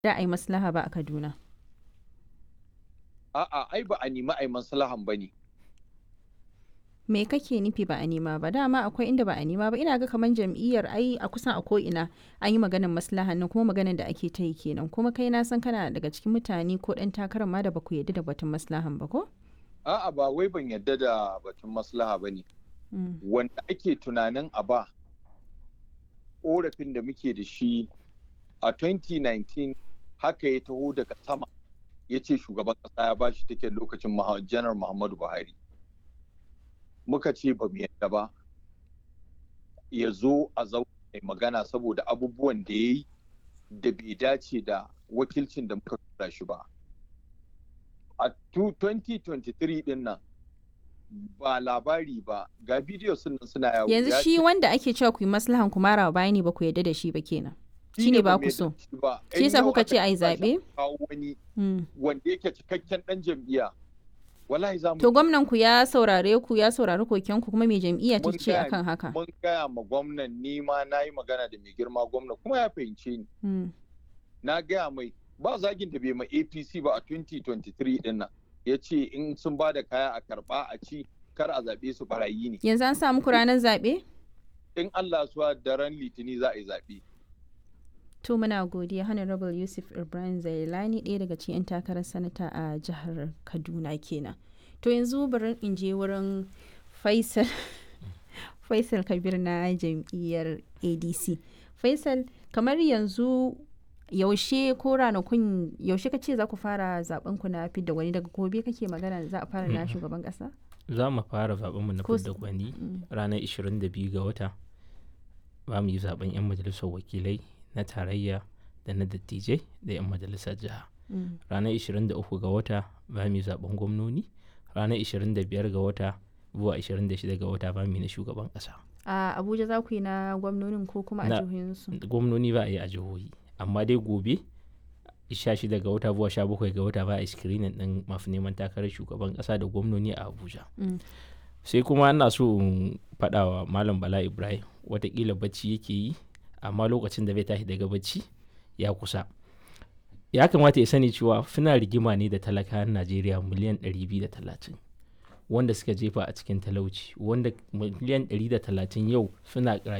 da a yi maslaha ba a Kaduna. A'a, ai ba a nemi a yi maslahan ba ne. Me kake nufi ba a nema ba? Dama akwai inda ba a nema ba. Ina ga kamar jam'iyyar ai a kusan a ko'ina an yi maganar maslahan nan kuma maganar da ake ta yi kenan. Kuma kai na san kana daga cikin mutane ko ɗan takarar ma da ba ku yarda da batun maslahan ba ko? A'a ba wai ban yarda da batun maslaha ba ne. Wanda ake tunanin a ba ƙorafin da muke da shi a 2019 haka ya taho daga sama ya ce shugaban ƙasa ya bashi take lokacin janar Muhammadu Buhari. Muka ce ba mu yadda ba ya zo a zaune magana saboda abubuwan da ya yi da bai dace da wakilcin da muka tura shi ba. A 2023 din nan ba labari ba ga bidiyo sun suna yawo. Yanzu shi wanda ake cewa ku yi maslahan ku mara baya ne ba ku yarda da shi ba kenan. Shi ne ba ku so. Shi yasa kuka ce a yi zaɓe? wani wanda yake cikakken ɗan jam'iyya. Wallahi za mu. To gwamnan ku ya saurare ku ya saurari koken ku kuma mai jam'iyya ta ce akan haka. Mun gaya ma gwamnan ni ma na yi magana da mai girma gwamna kuma ya fahimce ni. Na gaya mai ba zagin da bai ma APC ba a 2023 din nan. Ya ce in sun ba da kaya a karɓa a ci kar a zaɓe su barayi ne. Yanzu an sa muku ranar zaɓe? In Allah suwa daren litini za a yi zaɓe. To muna godiya Honorable Yusuf Ibrahim Zailani ɗaya daga cikin 'yan takarar sanata a jihar Kaduna kenan. To yanzu bari in je wurin Faisal Faisal Kabir na jam'iyyar ADC. Faisal kamar yanzu yaushe ko ranakun yaushe ka ce za ku fara zaben ku na fidda gwani daga gobe kake magana za a fara na shugaban kasa? Za mu fara zaben mu na fidda gwani ranar 22 ga wata. Ba mu yi zaben 'yan majalisar wakilai na tarayya da na dattijai da 'yan majalisar jiha ranar 23 ga wata ba mu zaben gwamnoni ranar 25 ga wata zuwa 26 ga wata ba mu na shugaban kasa a abuja za ku yi na gwamnonin ko kuma a jihohinsu gwamnoni ba a yi a jihohi amma dai gobe 16 ga wata zuwa 17 ga wata ba a screening din masu neman takarar shugaban kasa da gwamnoni a abuja sai kuma ana so in faɗawa malam bala ibrahim watakila bacci yake yi amma lokacin da bai tashi daga bacci ya kusa ya kamata ya sani cewa suna rigima ne da talakawan najeriya miliyan 230 wanda suka jefa a cikin talauci wanda miliyan 130 yau suna